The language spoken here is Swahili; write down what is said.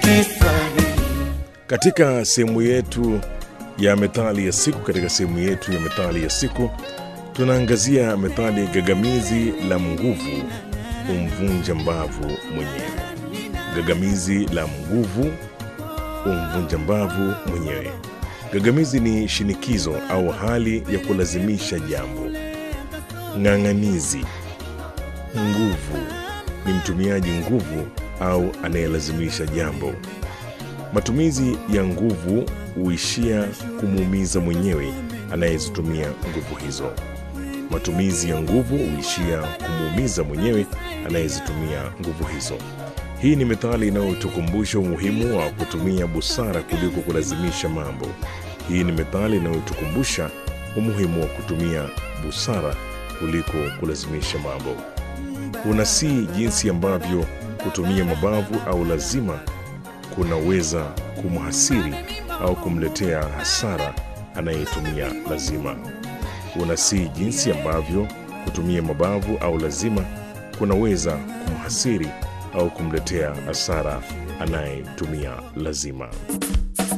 Kiswahili. Katika sehemu yetu ya methali ya siku, katika sehemu yetu ya methali ya siku tunaangazia methali gagamizi la nguvu umvunja mbavu mwenyewe. Gagamizi la nguvu umvunja mbavu mwenyewe. Gagamizi ni shinikizo au hali ya kulazimisha jambo. Ng'ang'anizi, nguvu ni mtumiaji nguvu au anayelazimisha jambo. Matumizi ya nguvu huishia kumuumiza mwenyewe anayezitumia nguvu hizo. Matumizi ya nguvu huishia kumuumiza mwenyewe anayezitumia nguvu hizo. Hii ni methali inayotukumbusha umuhimu wa kutumia busara kuliko kulazimisha mambo. Hii ni methali inayotukumbusha umuhimu wa kutumia busara kuliko kulazimisha mambo. Unasii jinsi ambavyo kutumia mabavu au lazima kunaweza kumhasiri au kumletea hasara anayetumia lazima. Unasii jinsi ambavyo kutumia mabavu au lazima kunaweza kumhasiri au kumletea hasara anayetumia lazima.